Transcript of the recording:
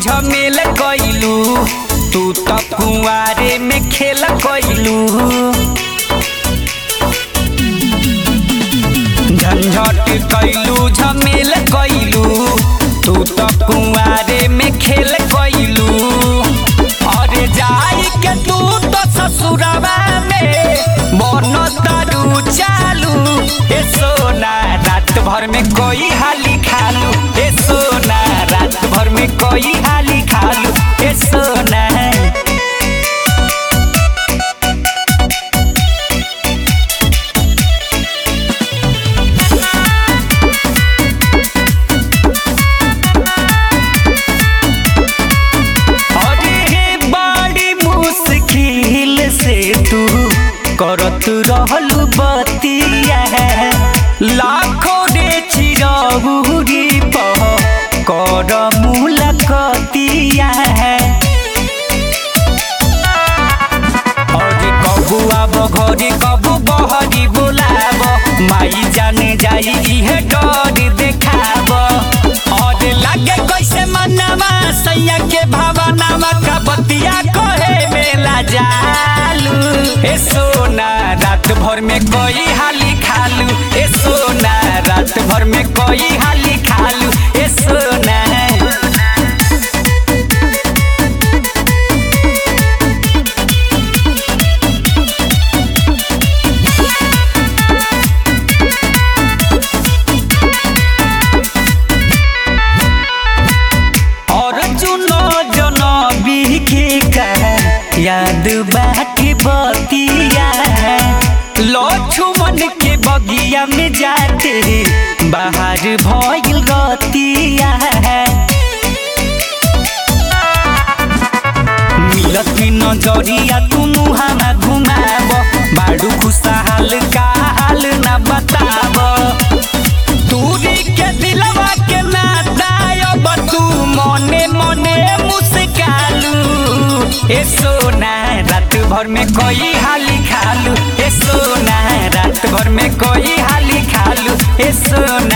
झमेल कइलू तू त कुंवारे में खेल कइलू झंझट कइलू झमेल कइलू तू त कुंवारे में खेल कइलू अरे जाई के तू तो ससुरवा में मन तारू चालू ए सोना रात भर में कोई हाली खालू ए सोना रात भर में कोई हाली खालू ए सोना अरे बड़ी मुश्किल से तू करत रहलू बतिया लाखों रे चिरौरी पह कर मुलाकतिया अरे कबू आब घरे कबू बहरी बोलाब माई जाने जाई इहे डर देखाब अरे लागे कैसे मनवा सैया के भावनावा का बतिया कहे मेला जालू ए सोना रात भर में कोई हाली खालू ए सोना रात भर में कोई हाली खालू ए सोना और चुनो जनबी के का याद बाकी बतिया लो छुमन के बगिया में जाते बाहर भइल गतिया मिलत की नजरिया तू मुहामा घुमाब बाडू खुशहाल का हाल ना बताब दूरी के दिलवा के नातायब तू मने मने मुस्कालू ए सोना रात भर में कोई हाली खालू ए सोना रात भर में कोई हाली खालू ए सोना